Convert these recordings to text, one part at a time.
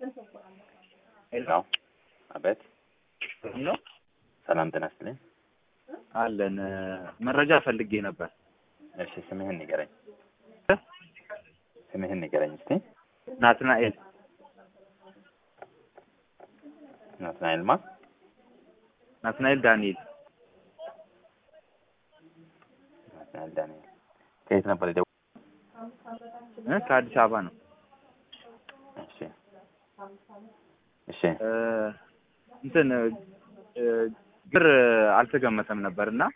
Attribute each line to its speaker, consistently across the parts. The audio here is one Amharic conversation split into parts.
Speaker 1: ሄሎ አቤት
Speaker 2: ነው
Speaker 1: ሰላም ጤና ይስጥልኝ
Speaker 2: አለን መረጃ ፈልጌ ነበር።
Speaker 1: እሺ ስምህን ንገረኝ ስምህን ንገረኝ እስቲ
Speaker 2: ናትናኤል
Speaker 1: ናትናኤል ማ
Speaker 2: ናትናኤል ዳንኤል
Speaker 1: ናትናኤል ዳንኤል ከየት ነበር የደወ
Speaker 2: እ ከአዲስ አበባ ነው።
Speaker 1: እሺ እሺ
Speaker 2: እ እንትን እ ብር አልተገመተም ነበር እና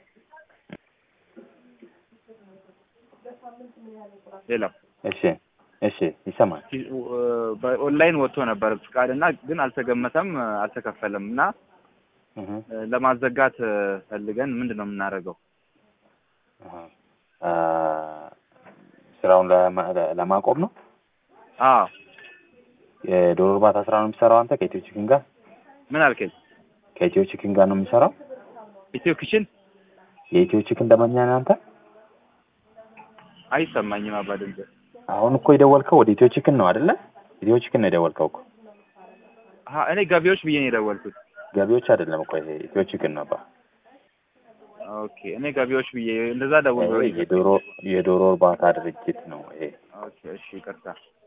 Speaker 2: ሌላው
Speaker 1: እሺ እሺ ይሰማል
Speaker 2: በኦንላይን ወጥቶ ነበር ፍቃድ እና ግን አልተገመተም፣ አልተከፈለም እና
Speaker 1: እህ
Speaker 2: እ ለማዘጋት ፈልገን ምንድን ነው የምናደርገው?
Speaker 1: አሃ አ ስራውን ለማ- ለማቆም ነው
Speaker 2: አዎ
Speaker 1: የዶሮ እርባታ ስራ ነው የሚሰራው አንተ ከኢትዮ ቺክን ጋር
Speaker 2: ምን አልከኝ?
Speaker 1: ከኢትዮ ቺክን ጋር ነው የሚሰራው
Speaker 2: ኢትዮ ኪችን
Speaker 1: የኢትዮ ቺክን ደንበኛ ነህ አንተ
Speaker 2: አይሰማኝም አባ ድምፅ።
Speaker 1: አሁን እኮ የደወልከው ወደ ኢትዮ ቺክን ነው አይደለ ኢትዮ ቺክን ነው የደወልከው እኮ
Speaker 2: አሀ እኔ ገቢዎች ብዬ ነው የደወልኩት።
Speaker 1: ገቢዎች አይደለም እኮ ይሄ ኢትዮ ቺክን ነው ባ
Speaker 2: ኦኬ እኔ ገቢዎች ብዬ እንደዛ ደውሎ
Speaker 1: ይሄ የዶሮ የዶሮ እርባታ ድርጅት ነው ይሄ
Speaker 2: ኦኬ እሺ ይቅርታ